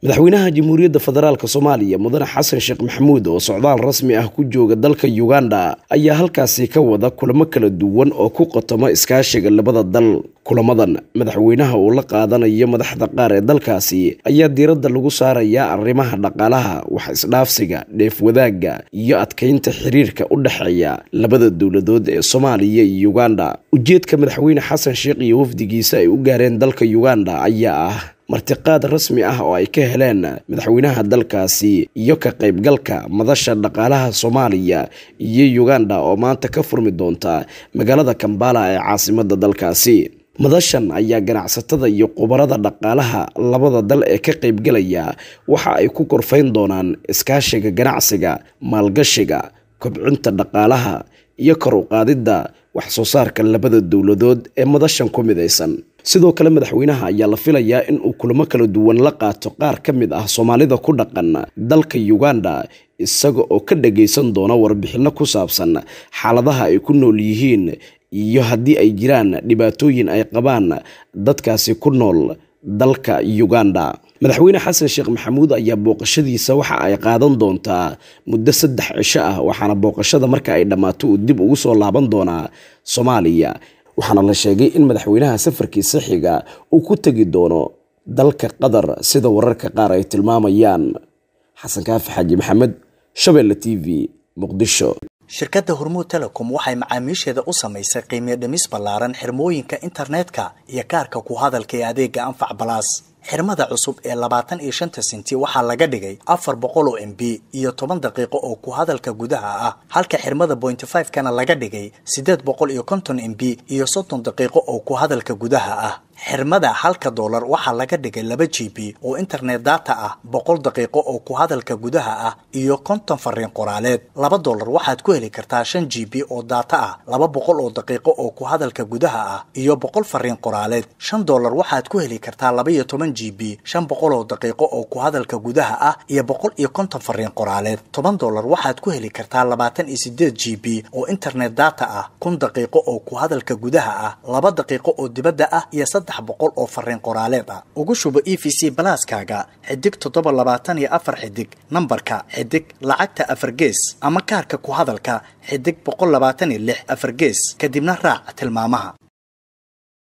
madaxweynaha jamhuuriyadda federaalk soomaaliya mudane xasan sheekh maxamuud oo socdaal rasmi ah ku jooga dalka uganda ayaa halkaasi ka wada kulamo kala duwan oo ku qotoma iskaashiga labada dal kulamadan madaxweynaha uu la qaadanayo madaxda qaar ee dalkaasi ayaa diiradda lagu saarayaa arrimaha dhaqaalaha wax isdhaafsiga dheef wadaagga iyo adkeynta xiriirka u dhexeeya labada dowladood ee soomaaliya iyo uganda ujeedka madaxweyne xasan sheekh iyo wafdigiisa ay u gaareen dalka uganda ayaa ah martiqaad rasmi ah oo ay ka heleen madaxweynaha dalkaasi iyo ka qaybgalka madasha dhaqaalaha soomaaliya iyo uganda oo maanta ka furmi doonta magaalada kambala ee caasimada dalkaasi madashan ayaa ganacsatada iyo khubarada dhaqaalaha labada dal ee ka qaybgalaya waxa ay ku korfayn doonaan iskaashiga ganacsiga maalgashiga kobcinta dhaqaalaha iyo kor u qaadidda wax soo saarka labada dowladood ee madashan ku midaysan sidoo kale madaxweynaha ayaa la filayaa in uu kulamo kala duwan la qaato qaar ka mid ah soomaalida ku dhaqan dalka uganda isaga oo ka dhagaysan doona warbixinno ku saabsan xaaladaha ay ku nool yihiin iyo haddii ay jiraan dhibaatooyin ay qabaan dadkaasi ku nool dalka uganda madaxweyne xasan sheekh maxamuud ayaa booqashadiisa waxa ay qaadan doontaa muddo saddex cisho ah waxaana booqashada marka ay dhammaato uu dib ugu soo laaban doonaa soomaaliya waxaana la sheegay in madaxweynaha safarkiisa xiga uu ku tegi doono dalka qatar sida wararka qaar ay tilmaamayaan xasan kaafi xaaji maxamed shabeelle t v muqdisho shirkadda hormuud telecom waxay macaamiisheeda u samaysay qiimiyo dhimis ballaaran xirmooyinka internetka iyo kaarka ku hadalka ee adeega anfac balaas xirmada cusub ee labaatan iyo shanta senti waxaa laga dhigay afar boqol oo m b iyo toban daqiiqo oo ku hadalka gudaha ah halka xirmada bointy five kana laga dhigay siddeed boqol iyo konton m b iyo soddon daqiiqo oo ku hadalka gudaha ah xirmada halka doolar waxaa laga dhigay laba g b oo internet data ah boqol daqiiqo oo ku hadalka gudaha ah iyo konton fariin qoraaleed laba doolar waxaad ku heli kartaa shan g b oo data ah laba boqol oo daqiiqo oo ku hadalka gudaha ah iyo boqol fariin qoraaleed shan doolar waxaad ku heli kartaa laba iyo toban g b shan boqol oo daqiiqo oo ku hadalka gudaha ah iyo boqol iyo konton fariin qoraaleed toban doolar waxaad ku heli kartaa labaatan iyo sideed g b oo internet data ah kun daqiiqo oo ku hadalka gudaha ah laba daqiiqo oo dibadda ah iyo boqol oo fariin qoraaleed ah ugu shubo e v c balaaskaaga xidig toddoba labaatan iyo afar xidig nambarka xidig lacagta afar gees ama kaarka ku hadalka xidig boqol labaatan iyo lix afar gees kadibna raac tilmaamaha